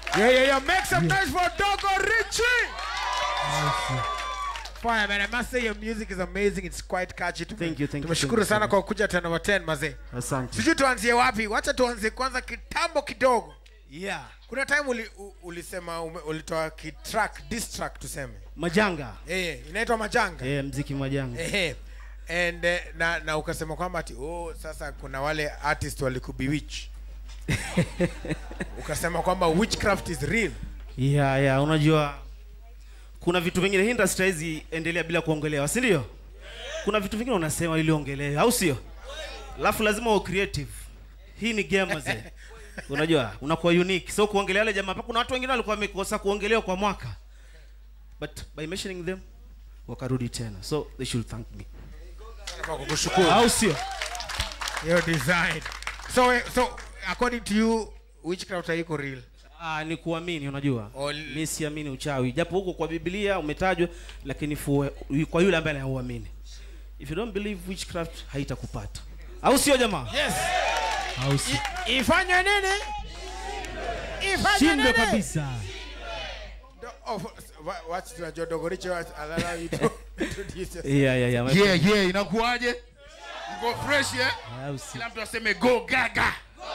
Yeah, yeah, yeah. Make some noise for Dogo Richie. Fire, man. I must say your music is amazing. It's quite catchy. Tume- Thank you, thank you, Tumeshukuru thank you sana so kwa kuja 10 over 10 mazee. Asante. Sijui tuanzie wapi. Wacha tuanzie kwanza kitambo kidogo. Yeah. Kuna time uli, u, ulisema ume, ulitoa kitrack, diss track tuseme. Majanga. Eh, inaitwa Majanga. Eh, mziki majanga. Ehe. And eh, na, na ukasema kwamba ati oh, sasa kuna wale artist walikubewitch. ukasema kwamba witchcraft is real. Yeah, yeah, unajua kuna vitu vingine hii industry hizi endelea bila kuongelewa, si ndio? Kuna vitu vingine unasema ili ongelewe, au sio? Alafu lazima uwe creative. Hii ni game mzee. Unajua, unakuwa unique. So kuongelea wale jamaa, kuna watu wengine walikuwa wamekosa kuongelewa kwa mwaka. But by mentioning them wakarudi tena. So they should thank me. Kwa kukushukuru. Au sio? Your design. So eh, so according to you witchcraft haiko real. Ah, ni kuamini unajua. Ol- Mimi siamini uchawi. Japo huko kwa Biblia umetajwa lakini fu, kwa yule ambaye anauamini. If you don't believe witchcraft haitakupata. Au sio jamaa? Yes. Au sio? Ifanywe nini? Ifanywe Shindo nini? kabisa. Do- oh, wa- What's tunajua Dogo Richie what allow you to introduce yourself. Yeah, yeah, yeah. my yeah yeah inakuwaje mko fresh eh Au sio? kila mtu aseme go gaga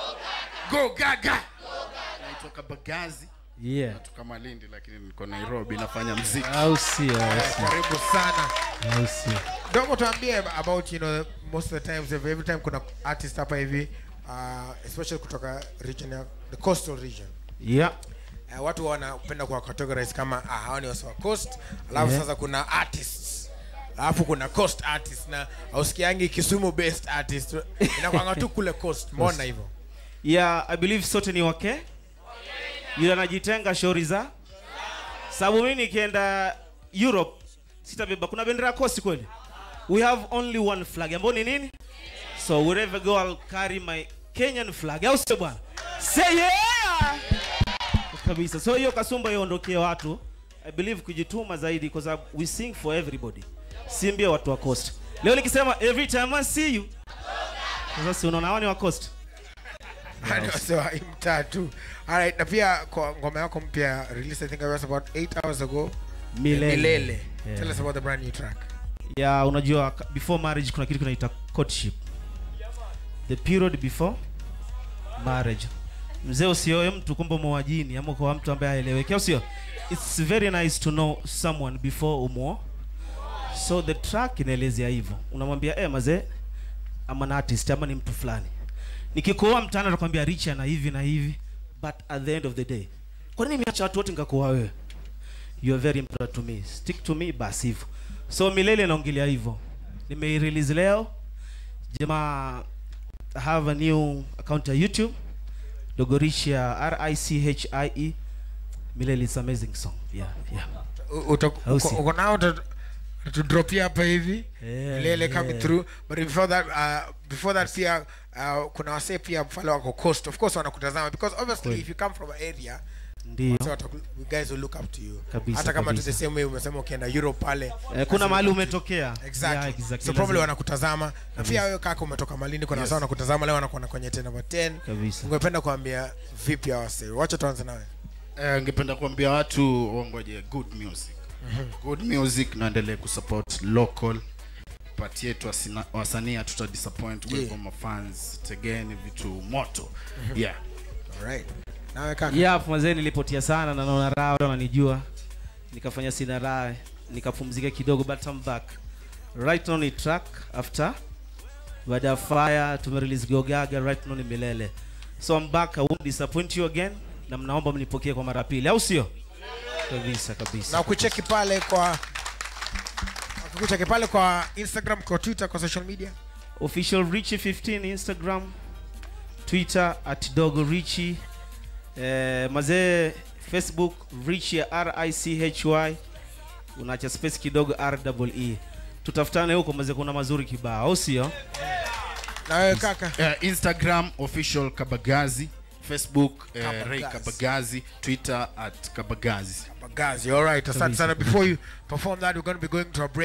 go gaga naitwa kabagazi Yeah. natoka malindi lakini niko nairobi nafanya mziki Au sio? Au sio? Karibu sana. Au sio? Dogo tuambie about you know most of the times every, every time kuna artist hapa hivi uh, especially kutoka region ya the coastal region. Yeah. Uh, watu wanapenda kuwa categorize kama ah, hawa ni wasi wa coast alafu Yeah. sasa kuna artists alafu kuna coast artist na ausikiangi kisumu based artist inakwanga tu kule coast mbona hivyo Yeah, I believe sote ni wake. Yule anajitenga shauri za sababu mimi nikienda Europe sitabeba kuna bendera ya kosi kweli. We have only one flag ambayo ni nini? So wherever I go I'll carry my Kenyan flag. Au sio bwana? Say yeah! Kabisa. So hiyo kasumba iondokee watu. I believe kujituma zaidi kwa sababu we sing for everybody. Simbie watu wa coast. Leo nikisema every time I see you. Sasa si unaona hawa ni wa coast. Hadi wase wa hii mtaa tu alright na pia kwa ngoma yako mpya release i think it was about 8 hours ago Milele. milele Yeah. tell us about the brand new track ya unajua ka- before marriage kuna kitu kinaita courtship the period before marriage mzee usioe mtu kumbe mwajini ama kwa mtu ambaye aeleweke au sio it's very nice to know someone before umo so the track inaelezea hivyo unamwambia eh mazee ama na artist ama ni mtu fulani nikikuoa mtaani atakwambia rich na hivi na hivi but at the end of the day kwa nini nimeacha watu wote nikakuoa wewe you are very important to me stick to me basi hivyo so milele naongelea hivyo nimeirelease leo jamaa I have a new account ya youtube dogorisha r i c h i e milele is amazing song yeah yeah U- uto- Au uko si? uko nao uta- tutudropia hapa hivi Yeah, milele coming yeah. through but before that uh, before that pia uh, kuna wasee pia pale wako coast of course wanakutazama because obviously Kweli. if you come from an area ndio so wataku- you guys will look up to you Kabisa, hata kama tu kabisa. the same way umesema ukienda Europe pale eh, kuna mahali umetokea exactly, yeah, exactly. so probably Lazima- wanakutazama na pia wewe kaka umetoka malindi kuna yes. wanakutazama leo wanakuona kwenye 10 over 10 kabisa ungependa kuambia vipi hawa wasee wacha tuanze nawe Eh, ningependa kuambia watu wangoje good music good music naendelee kusupport local pati yetu wasina- wasanii hatuta disappoint kwa Yeah. hivyo mafans tegeni vitu moto yeah alright nawe kaka yeah mazee nilipotia sana na naona raha watu wananijua nikafanya sina raha nikapumzika kidogo but I'm back right now ni track after baada ya fire tumerelease gogaga right now ni milele so I'm back I won't disappoint you again na mnaomba mnipokee kwa mara ya pili au sio kabisa kabisa na kucheki pale kwa kucheki pale kwa instagram kwa twitter kwa social media official richie 15 instagram twitter at dogo richie eh, mazee facebook richie richy unaacha space kidogo ree tutafutane huko mazee kuna mazuri kibao au sio na wewe kaka Eh, instagram official kabagazi facebook eh, Kabagazi. ray kabagazi twitter at kabagazi Bagazi, all right asante sana before you perform that we're going to be going to a break